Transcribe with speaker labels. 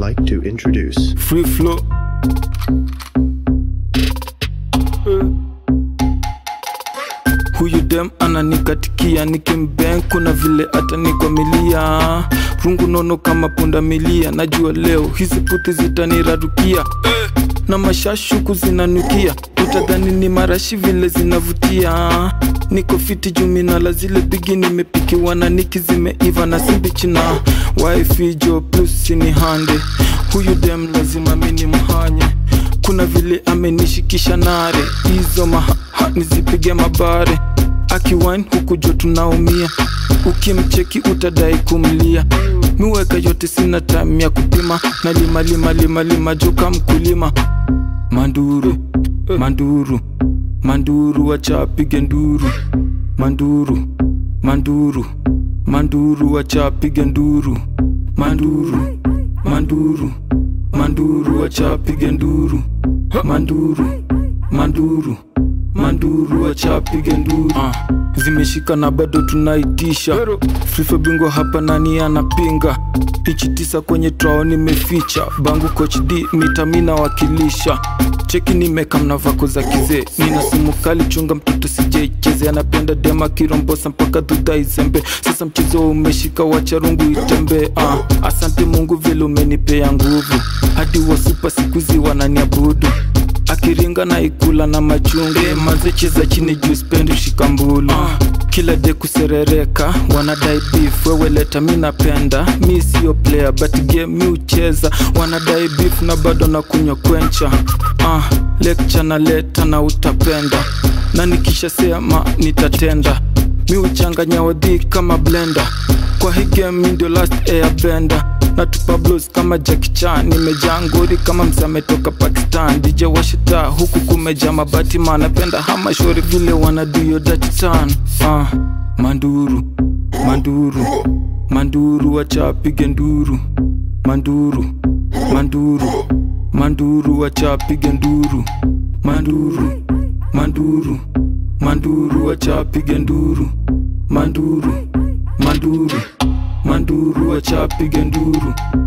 Speaker 1: like to introduce
Speaker 2: free flow Eh. huyu dem ananikatikia nikimben kuna vile atanikwamilia rungu nono kama punda milia najua leo hizi puti zitanirarukia eh. na mashashuku zinanukia utadhani ni marashi vile zinavutia niko fiti juminala zile bigi nimepikiwa na niki zimeiva na simbichina waifijo plus ni hande huyu dem lazima mini mhanye kuna vile amenishikisha nare hizo maha nizipige mabare akiwine huku jo tunaumia ukimcheki utadai kumlia miweka yote sina time ya kupima na lima lima lima lima joka mkulima manduru manduru manduru wachapige nduru manduru manduru manduru wachapige nduru manduru manduru manduru wachapige nduru manduru manduru manduru wachapige nduru uh, zimeshika na bado tunaitisha fifa bingwa hapa nani anapinga ichi tisa kwenye trao nimeficha bangu coach d mitamina wakilisha cheki nimeka mnavako za kizee nina simu kali chunga mtoto sijaicheze anapenda dema kirombosa mpaka dhudha izembe sasa mchezo umeshika wacha rungu itembe uh, asante mungu vile umenipea nguvu hadi wasupa sikuzi wananiabudu akiringa na ikula na machungu mazecheza chini juu spendi shikambulu uh, kila de kuserereka wanadai beef wewe leta mi napenda mi sio player but game mi ucheza wanadai beef na bado na kunywa kwencha uh, lecture na leta na utapenda na nikisha sema nitatenda mi uchanganya wadhi kama blender kwa hii game mi ndio last airbender natupa blues kama Jackie Chan nimejaa ngori kama msa ametoka Pakistan DJ washita huku kumeja mabati man napenda hama shori vile wanaduyo datitan uh, manduru manduru manduru wachapige nduru manduru manduru manduru wachapige nduru manduru manduru manduru wachapige nduru manduru manduru manduru wachapige nduru